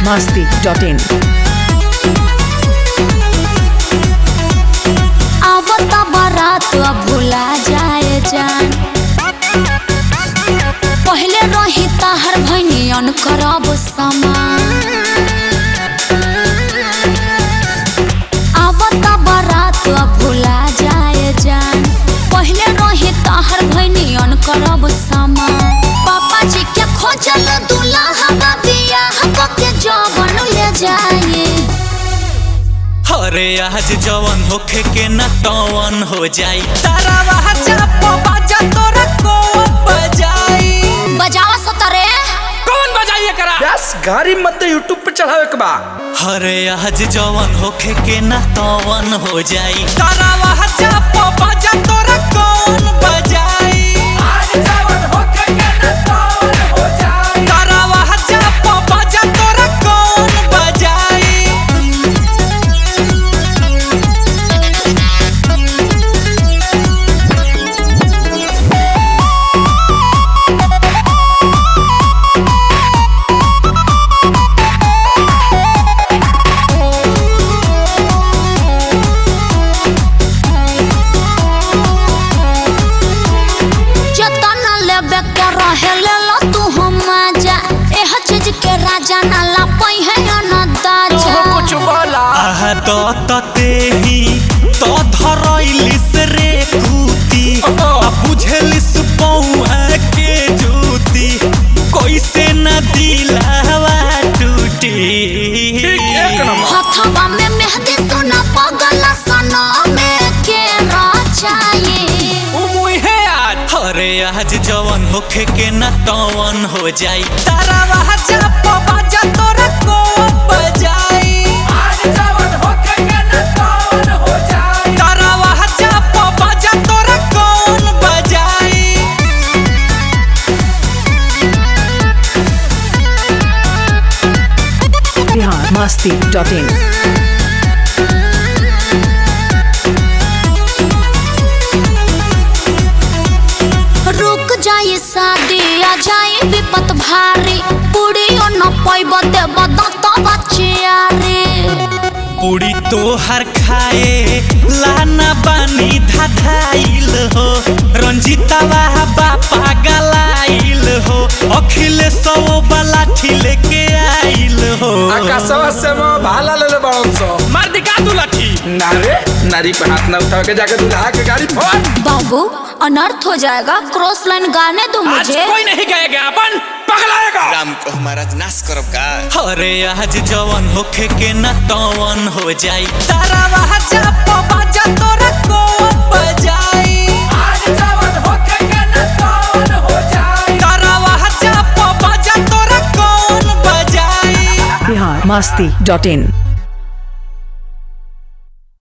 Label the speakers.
Speaker 1: masti.in.
Speaker 2: आवत बारात अब भुला जाए जान पहले रही ताहर भैनियन करब समान आवत बारात अब भुला जाए जान पहले रही ताहर भैनियन करब समान पापा जी के खोजल दूल्हा बियाह के जवन ले जाए
Speaker 3: अरे आज जवन होखे के न तवन हो जाई तारा वहा चाप बाजा तोरा को बजाई
Speaker 2: बजावा सतरे
Speaker 3: कौन बजाई एकरा
Speaker 4: बस गाड़ी मत यूट्यूब पे चढ़ावे के बा
Speaker 3: अरे आज जवन होखे के न तवन हो जाई तारा वहा चाप बाजा तोरा कौन बजाई आज जवन होखे के न तवन हो जाई तारा वहा चाप बाजा तोरा कौन बजाई
Speaker 2: जतन लेबे के रहे ले लो तू हम जा एह चीज के राजा ना ला पई है न दाजा
Speaker 4: कुछ बोला
Speaker 3: आह तो ततेही तो धरैलिस रे कूती आ बुझलिस पौआ के जूती कैसे न दिलावा टूटी
Speaker 4: एक नंबर
Speaker 2: हथवा में मेहंदी सोना पगल सना में के राचाए
Speaker 3: मुहे आज अरे आज जवन होखे के न तवन हो जाई तारा वहा चाप बाजा तोरा को बजाई आज जवन होखे के न तवन हो जाई तारा वहा चाप बाजा तोरा कौन बजाई
Speaker 1: Bihar masti.in.
Speaker 2: रुक जाए शादी आ जाए विपत भारी पूड़ियो न पैब देब दत बचिया रे
Speaker 3: पूरी तोहर खाए लाना बानी धाधाइल हो रंजीतावा बापा गलाइल हो अखिलेश वाला ठिले के आइल हो
Speaker 4: आकाशवा से मैं भाला ले ले बड़न सो
Speaker 3: मार दिखा तू लाठी
Speaker 4: ना रे नारी पे हाथ ना उठा के जाके दूल्हा के गाड़ी फोड़
Speaker 2: बाबू अनर्थ हो जाएगा क्रॉस लाइन गाने दो मुझे
Speaker 3: नहीं गएगा अपन पगलाएगा
Speaker 5: राम को हमारा नाश करब का
Speaker 3: अरे आज जवन होखे के न तवन हो जाई तारा वहा चाप बाजा तोरा को बजाई आज जवन होखे के न तवन हो जाई तारा वहा चाप बाजा तोरा कौन बजाई
Speaker 1: Bihar masti.in.